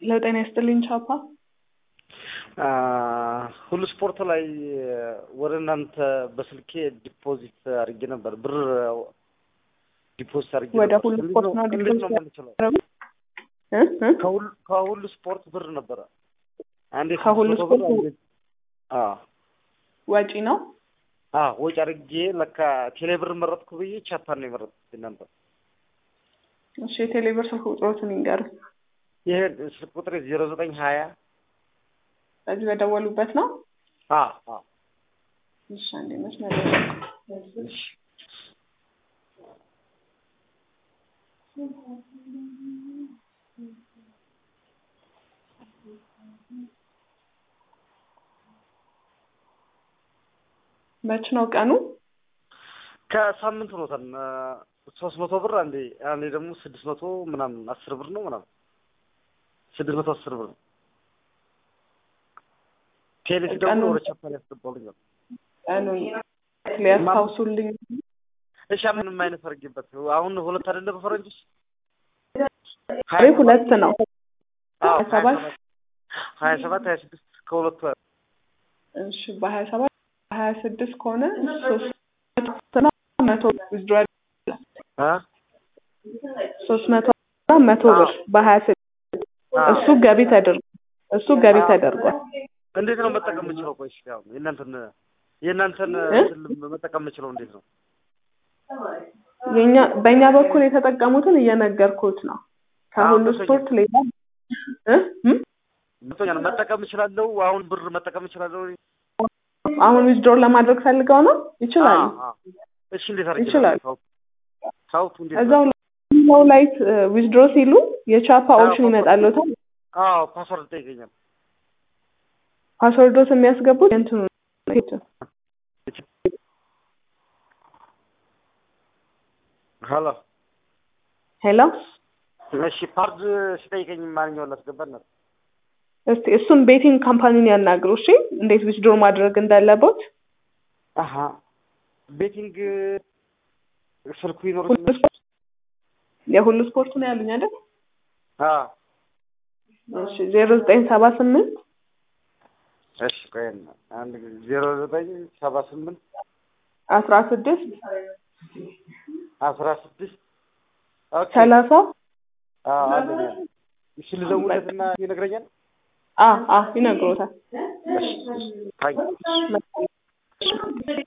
ለጤና ይስጥልኝ ቻፓ። ሁሉ ስፖርት ላይ ወደ እናንተ በስልኬ ዲፖዚት አድርጌ ነበር ብር ዲፖዚት አድርጌ ወደ ነበር። ሁሉ እንዴት ስፖርት ነው- ነው እንዴት ነው ዲፖዚት የምንችለው? እ እ ከሁሉ- ከሁሉ ስፖርት ብር ነበረ አንዴ ከሁሉ ስድስት መቶ ብር ስፖርት አንዴ አዎ ወጪ ነው። አዎ ወጪ አድርጌ ለካ ቴሌ ብር መረጥኩ ብዬ ቻፓን ነው የመረጥኩት ነበር። እሺ የቴሌብር ስልክ ቁጥሮትን ይንገሩ። ይሄ ስልክ ቁጥር ዜሮ ዘጠኝ ሀያ በዚህ በደወሉበት ነው። አዎ አዎ እሺ አንዴ መስመር ላይ እሺ መች ነው ቀኑ? ከሳምንት ሆኖታል። ሶስት መቶ ብር አንዴ አንዴ ደግሞ ስድስት መቶ ምናምን አስር ብር ነው ምናምን ስድስት መቶ አስር ብር ነው። ቴሌ ደግሞ ቀኑን- ወደ ቻፓን ያስገባልኛል። ቀኑን ሊያስታውሱልኝ። እሺ ምንም አይነት አድርጌበት አሁን ሁለት አይደለ በፈረንጆች ዛሬ ሁለት ነው። አዎ ሀያ ሰባት ሀያ ሰባት ሀያ ስድስት ከሁለቱ እሺ በሀያ ሰባት ሀያ ስድስት ከሆነ ሶስት መቶ መቶ ዊዝድሮዋል አ ሶስት መቶ መቶ ብር በሀያ ስድስት አ እሱ ገቢ ተደርጓል። እሱ ገቢ ተደርጓል። እንዴት ነው መጠቀም የምችለው? ቆይ እስኪ አሁን የእናንተን የእናንተን እ? እንትን መጠቀም የምችለው እንዴት ነው? የኛ በእኛ በኩል የተጠቀሙትን እየነገርኩት ነው። ከሁሉ አዎ፣ ስፖርት ሌላ እ? እም? ገብቶኛል። መጠቀም እችላለሁ። አሁን ብር መጠቀም እችላለሁ። አሁን ዊዝድሮር ለማድረግ ፈልገው ነው ይችላሉ። አዎ፣ አዎ። እሺ እንዴት አድርጌ ይችላሉ። ሳውት እንዴት እዛው ለው ላይ ዊዝድሮ ሲሉ የቻፓ ኦፕሽን ይመጣልዎታል። አዎ ፓስወርድ ጠይቀኛል። ፓስወርዶት የሚያስገቡት የእንትኑ ነው። ሄሎ ሄሎ እሺ ፓርድ ሲጠይቀኝ ማንኛውን ላስገባት ነው? እስቲ እሱን ቤቲንግ ካምፓኒን ያናግሩ። እሺ እንዴት ዊዝድሮ ማድረግ እንዳለቦት አሀ ቤቲንግ ስልኩ ሁሉ ይኖርኛል። ስፖርት የሁሉ ስፖርት ነው ያሉኝ አይደል? አዎ እሺ ዜሮ ዘጠኝ ሰባ ስምንት እሺ ቆይ አንድ ጊዜ ዜሮ ዘጠኝ ሰባ ስምንት አስራ ስድስት አስራ ስድስት ኦኬ ሰላሳ አዎ አለኝ አለኝ። እሺ ልደውልለትና ይነግረኛል። አ አ ይነግሮታል። እሺ እሺ ታንክ